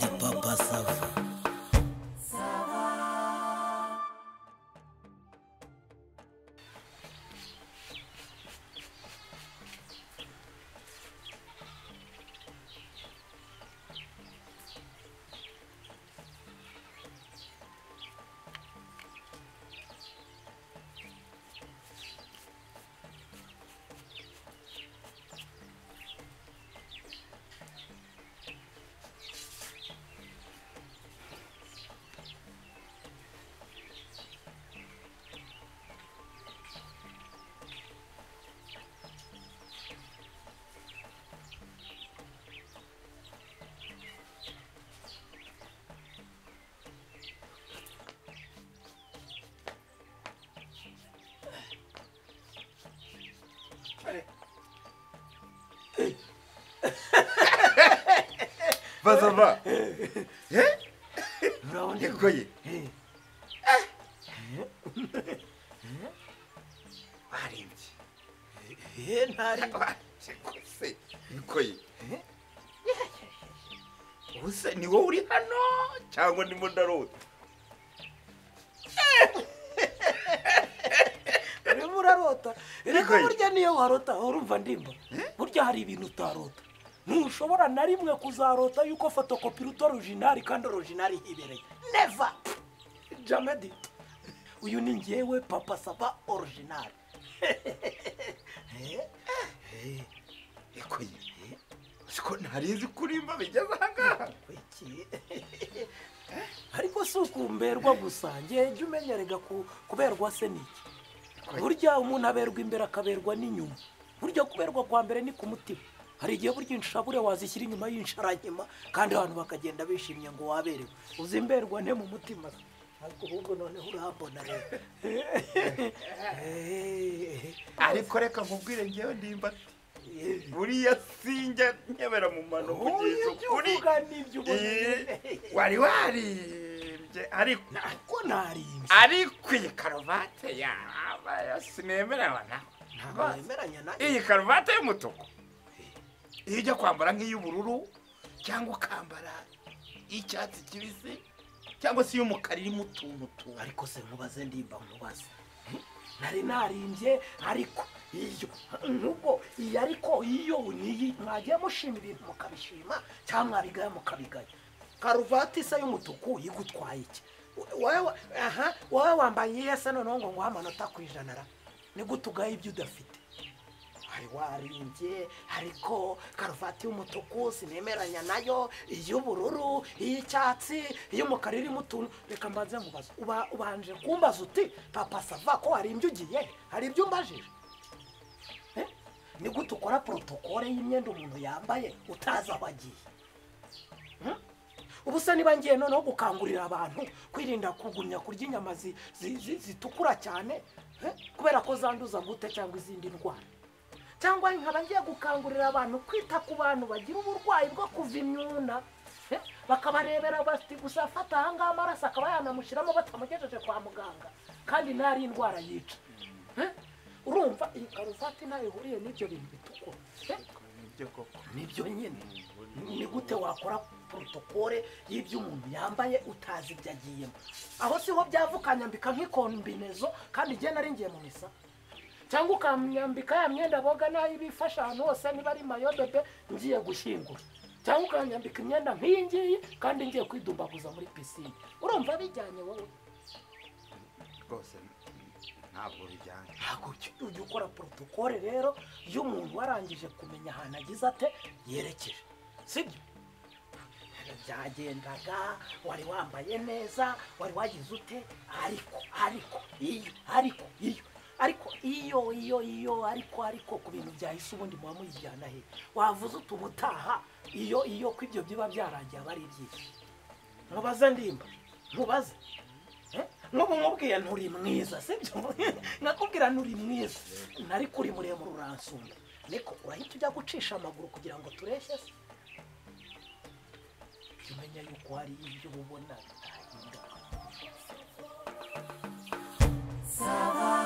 na papa sava bazava nikoye barembye barembye nikoye ubuse ni wowe uri hano cyangwa ndimo ndarota urimo urarota reka Nikoye. burya niyo warota urumva ndimba burya hari ibintu utarota ntushobora na rimwe kuzarota yuko fotokopi ruto orojinari kandi orojinari hibereye neva jamedi uyu ni ngewe papa saba orojinari nikoye siko ntarinzi kurimba bigeze ahangaha Wiki. ariko si ukumberwa gusa njye jya umenya rega ku- kuberwa se niki burya umuntu aberwa imbere akaberwa n'inyuma burya kuberwa kwa mbere ni ku mutima hari igihe burya inshabure wazishyira inyuma y'insharankima kandi abantu bakagenda bishimye ngo waberewe uzimberwa nte mu mutima se? ariko ahubwo noneho urahambona rero ariko reka nkubwire ngewe ndimba buriya sinjya nyabera mu mano kugeza ibyo ukuri uvuga n'ibyo ubona Eh, wari waribye ariko ariko narimbye ariko iyi karuvate yawe sinemerewe nawe ntabwo wemeranya na iyi karuvate y'umutuku iyo ujya kwambara nk'iy'ubururu cyangwa ukambara iy'icyatsi kibisi cyangwa se iy'umukara irimo utuntu tuntu ariko se nkubaze ndimba nkubaze nari narimbye ariko iyo nubwo iyo ariko iyo niyi mwagiye mushima ibintu mukabishima cyangwa mwabigaya mukabigaya karuvati isa y'umutuku igutwaye iki wowe aha wowe wambaye iyihe se noneho ngo nguhe amanota ku ijana ra ni gute ugaye ibyo udafite hari warimbye ariko karuvati y'umutuku sinemeranya nayo iy'ubururu iy'icyatsi iy'umukara irimo utuntu reka mbanze mubaze uba ubanje kumbaza uti papa sava ko warimbye ugiye hari ibyo umbajije Eh? ni gute ukora porotokole y'imyenda umuntu yambaye utazi aho agiye Hmm? ubu se niba ngiye noneho gukangurira abantu kwirinda kugumya kurya inyama zi- zi- zi- zitukura cyane eh? kubera ko zanduza gute cyangwa izindi ndwara cyangwa nkaba ngiye gukangurira abantu kwita ku bantu bagira uburwayi bwo kuva imyuna eh, bakabarebera bati gusa afata ahangaha amaraso akaba yanamushyiramo batamugejeje kwa muganga kandi ntari indwara yica Eh, urumva iyi karuvati ntayo ihuriye n'ibyo bintu bitukura Eh, nibyo koko nibyo nyine ni gute wakora porotokole y'ibyo umuntu yambaye utazi ibyo agiyemo aho siho byava ukanyambika nk'ikombinezo kandi igihe nari ngiye mu misa cyangwa ukanyambika ya myenda boga n'ayo bifasha ahantu hose niba ari mayo bebe ngiye gushyingura cyangwa ukanyambika imyenda nk'iyi ngiyi kandi ngiye kwidumbaguza muri pisine urumva bijyanye wowe rwose ntabwo bijyanye ntabwo ujya- ujya ukora porotokole rero y'umuntu warangije kumenya ahantu agize ate yerekeje sibyo byagendaga wari wambaye neza wari wagize ute ariko ariko iyo ariko iyo ariko iyo iyo iyo ariko ariko ku bintu byahise ubundi muba muyijyana he wavuze uti ubutaha iyo iyo ko ibyo biba byarangiye aba ari ibyinshi mubaze ndimba mubaze nk'ubu nkubwiye nturi mwiza sibyo nakubwira nturi mwiza nari kuri muremure uransumba niko urahita ujya gucisha amaguru kugira ngo tureshye se jya umenya yuko hari ibyo ubona bitahinduka Sava,